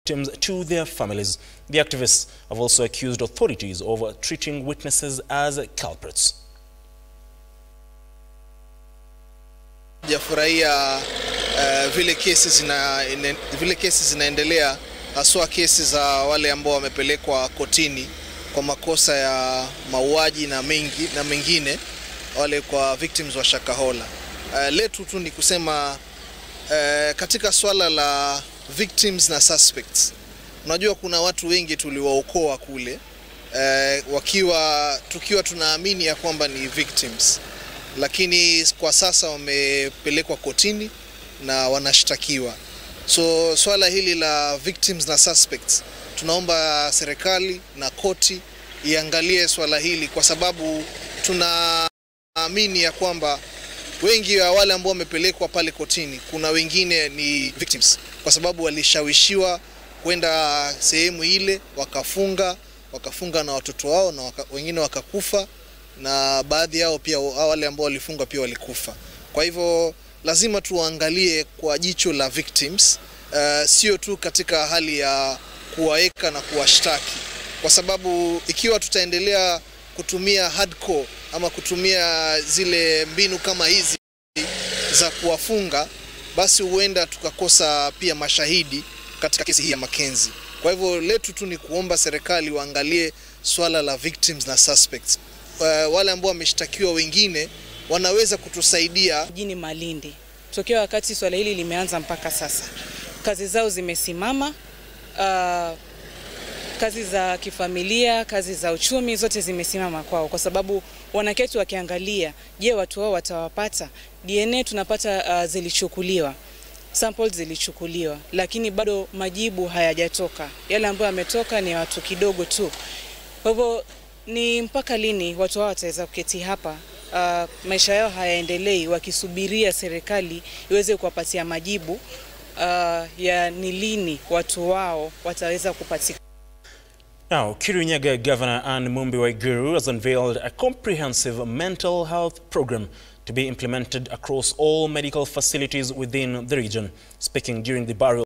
victims to their families. The activists have also accused authorities of treating witnesses as culprits. Sijafurahia uh, vile kesi zina, ine, vile kesi zinaendelea haswa kesi za wale ambao wamepelekwa kotini kwa makosa ya mauaji na mengi na mengine wale kwa victims wa Shakahola. Uh, letu tu ni kusema uh, katika swala la victims na suspects, unajua kuna watu wengi tuliwaokoa kule uh, wakiwa tukiwa tunaamini ya kwamba ni victims lakini kwa sasa wamepelekwa kotini na wanashtakiwa. So swala hili la victims na suspects, tunaomba serikali na koti iangalie swala hili, kwa sababu tunaamini ya kwamba wengi wa wale ambao wamepelekwa pale kotini, kuna wengine ni victims, kwa sababu walishawishiwa kwenda sehemu ile wakafunga, wakafunga na watoto wao na waka, wengine wakakufa na baadhi yao pia wale ambao walifungwa pia walikufa. Kwa hivyo lazima tuangalie kwa jicho la victims, uh, sio tu katika hali ya kuwaweka na kuwashtaki, kwa sababu ikiwa tutaendelea kutumia hardcore ama kutumia zile mbinu kama hizi za kuwafunga, basi huenda tukakosa pia mashahidi katika kesi hii ya Mackenzie. Kwa hivyo letu tu ni kuomba serikali waangalie swala la victims na suspects. Uh, wale ambao wameshtakiwa wengine wanaweza kutusaidia. Mjini Malindi tokea wakati swala hili limeanza mpaka sasa, kazi zao zimesimama. Uh, kazi za kifamilia, kazi za uchumi zote zimesimama kwao, kwa sababu wanaketi wakiangalia, je, watu wao watawapata? DNA tunapata uh, zilichukuliwa samples zilichukuliwa, lakini bado majibu hayajatoka. Yale ambayo yametoka ni watu kidogo tu. Kwa hivyo ni mpaka lini watu hao wataweza kuketi hapa uh, maisha yao hayaendelei wakisubiria serikali iweze kuwapatia majibu uh, ya ni lini watu wao wataweza kupatikana. Now, Kirinyaga Governor Anne Mumbi Waiguru has unveiled a comprehensive mental health program to be implemented across all medical facilities within the region. Speaking during the burial